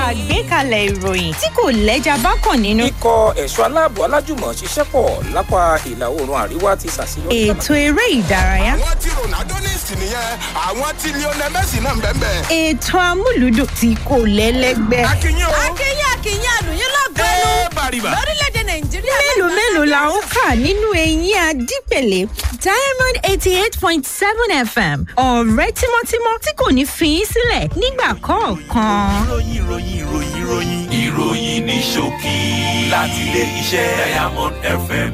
àgbékalẹ̀ ìròyìn tí kò lẹ́jà bákan nínú. ikọ̀ ẹ̀ṣọ́ aláàbò alájùmọ̀ ṣiṣẹ́ pọ̀ lápá ìlà oòrùn àríwá ti ṣàṣeyọrí. ètò eré ìdárayá. àwọn tí ronaldo ní ìsìn nìyẹn àwọn tí lionel messi náà ń bẹ́ẹ̀ bẹ́ẹ̀. ètò amúlùdùn tí kò lẹ́lẹ́gbẹ́. akínyìn o akínyìn akínyìn àlùyìn lọ́gọ́nù ẹ bàrìbà. lórílẹ̀‐èdè nàìjíríà. mélòó mélòó la ń kà nínú eyín adípèlé diamond eighty eight point seven fm ọ̀rẹ́ tímọ́tímọ́ tí kò ní fi í sílẹ̀ nígbà kọ̀ọ̀kan. ìròyìn ìròyìn ìròyìn ìròyìn ìròyìn ní ṣókí láti ilé iṣẹ́ diamond fm.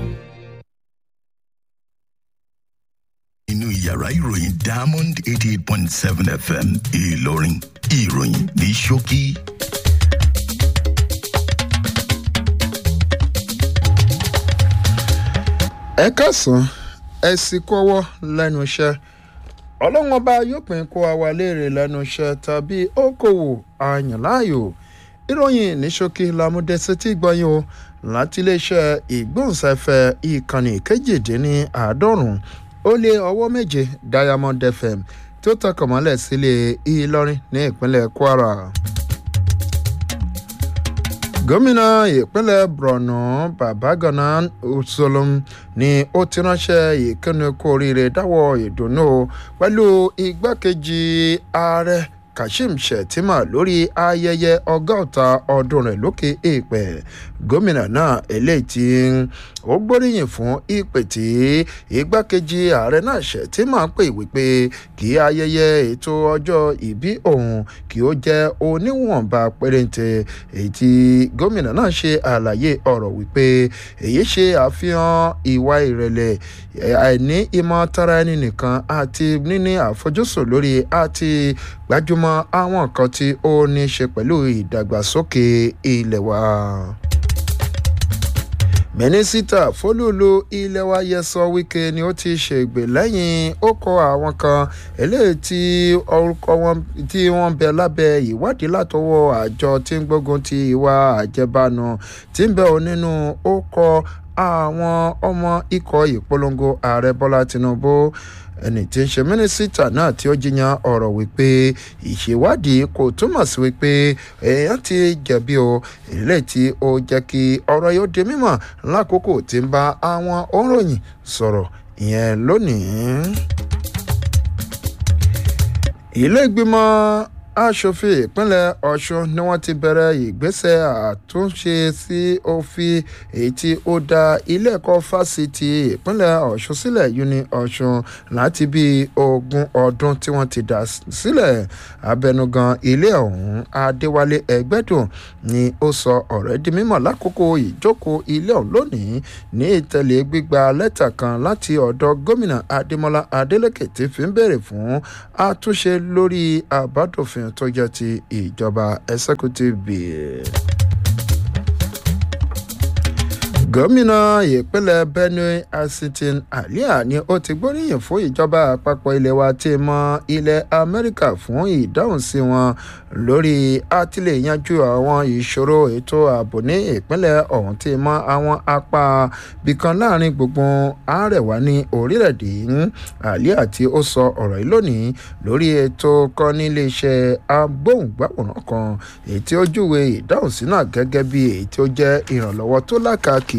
inú yàrá ìròyìn diamond eighty eight point seven fm ìlọrin ìròyìn ní ṣókí. ẹ kásán ẹ sì kọ́wọ́ lẹ́nu iṣẹ́ ọlọ́run ọba yóò pín kó àwa léèrè lẹ́nu iṣẹ́ tàbí okòwò àyànláàyò ìròyìn ní ṣókí lámúdẹ́sẹ̀ tí gbọ́yìn o láti iléeṣẹ́ ìgbóhùnsáfẹ́ ìkànnì kejìdínláàádọ́rùn ó lé ọwọ́ méje diamond fm tí ó tọkàn mọ́lẹ̀ sílé ìlọrin ní ìpínlẹ̀ kwara gómìnà ìpínlẹ̀ borno babagana usolom ni ó ti ránṣẹ́ ìkíni kú oríire dáwọ́ ìdùnnú pẹ̀lú igbákejì ààrẹ kashim shettima lórí ayẹyẹ ọgọ́ta ọdún rẹ̀ lókè èèpẹ̀ gómìnà náà eléyìí tí ó gbóríyìn fún ìpè tí igbákejì ààrẹ náà shettima pè wípé kí ayẹyẹ ètò ọjọ́ ìbí òun kí ó jẹ́ oníwọ̀nba pérénte èyí tí gómìnà náà ṣe àlàyé ọ̀rọ̀ wípé èyí ṣe àfihàn ìwà ìrẹ̀lẹ̀ àìní ìmọ̀ tara ẹni nìkan àti níní àfojúsùn lórí àti gbájúmọ́ àwọn nǹkan tí ó ní ṣe pẹ̀lú ìdàgbàsókè ilẹ̀ wa mínísítà fólúlu ilé wa yẹsọ wíkẹ ni ó ti ṣègbè lẹ́yìn ó kọ àwọn kan eléyìí tí orúkọ wọn tí wọ́n bẹ lábẹ́ ìwádìí látọwọ́ àjọ tí ń gbógun ti ìwà àjẹbánu tí ń bẹ ò nínú ó kọ àwọn ọmọ ikọ̀ ìpolongo ààrẹ bọ́lá tinubu ẹni tí ń ṣe mínísítà náà tí ó jiyàn ọ̀rọ̀ wípé ìṣèwádìí kò túmọ̀ sí wípé èèyàn ti jẹ̀bi o èlé tí ó jẹ́ kí ọ̀rọ̀ yóò di mímọ̀ lákòókò tí ń bá àwọn òǹròyìn sọ̀rọ̀ ìyẹn lónìí. ilé ìgbìmọ̀ aṣòfin ìpínlẹ̀ ọ̀ṣun ni wọ́n ti bẹ̀rẹ̀ ìgbésẹ̀ àtúnṣe sí òfin èyí tí ó dá ilé ẹ̀kọ́ fásitì ìpínlẹ̀ ọ̀ṣun sílẹ̀ uni ọ̀ṣun láti bí ogún ọdún tí wọ́n ti dá sílẹ̀ abẹnugan ilé ọ̀hún adéwálé ẹgbẹ́dùn ni ó sọ ọ̀rẹ́ di mímọ̀ lákòókò ìjókòó ilé ọ̀hún lónìí ní ìtẹ̀lé gbígba lẹ́tà kan láti ọ̀dọ̀ gómìnà adémọlá adélèké tí fi ń béèrè fún àtúnṣe lórí àbádòfin òfin tó jẹ́ ti ìjọba executive bill. gómìnà ìpínlẹ̀ benue asitin alia ni ó ti gbóríyìn fún ìjọba àpapọ̀ ilé wa tí mọ ilẹ̀ amẹ́ríkà fún ìdáhùn sí wọn lórí àtìlẹ́yìnjú àwọn ìṣòro ètò ààbò ní ìpínlẹ̀ ọ̀hún tí mọ àwọn apá bìkan láàrin gbogbo àárẹ̀wá ní orílẹ̀-èdè alia tí ó sọ ọ̀rọ̀ yìí lónìí lórí ètò kan níléeṣẹ́ agbóhùngbàwòrán kan èyí tí ó júwe ìdáhùn sí náà gẹ́gẹ́ bí èyí tí ó jẹ́ ìrànlọ́wọ́ tó lákàkì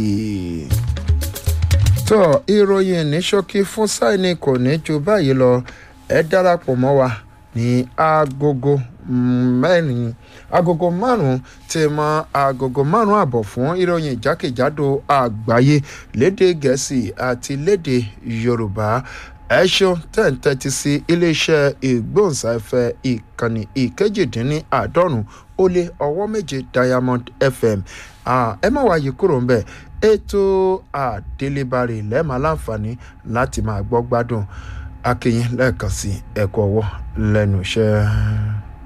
tó ìròyìn ní ṣókí fún sáìní kò ní ju báyìí lọ ẹ darapọ̀ mọ́ wa ní agogo mẹ́rin agogo márùn-ún tí mọ agogo márùn-ún àbọ̀ fún ìròyìn jákèjádò àgbáyé lédè gẹ̀ẹ́sì àti lédè yorùbá ẹ ṣeun tẹ̀ ń tẹ́tí sí iléeṣẹ́ ìgbóhùnsáfẹ́ ìkànnì ìkejìdínláàádọ́rùn ó lé ọwọ́ méje diamond fm ẹ má wáyé kúrò ń bẹ̀ ètò àdélébárè lẹ́ẹ̀ma láǹfààní láti máa gbọ́ gbádùn akínyìn lẹ́ẹ̀kan sí ẹ̀kọ́ ọwọ́ lẹ́nu iṣẹ́.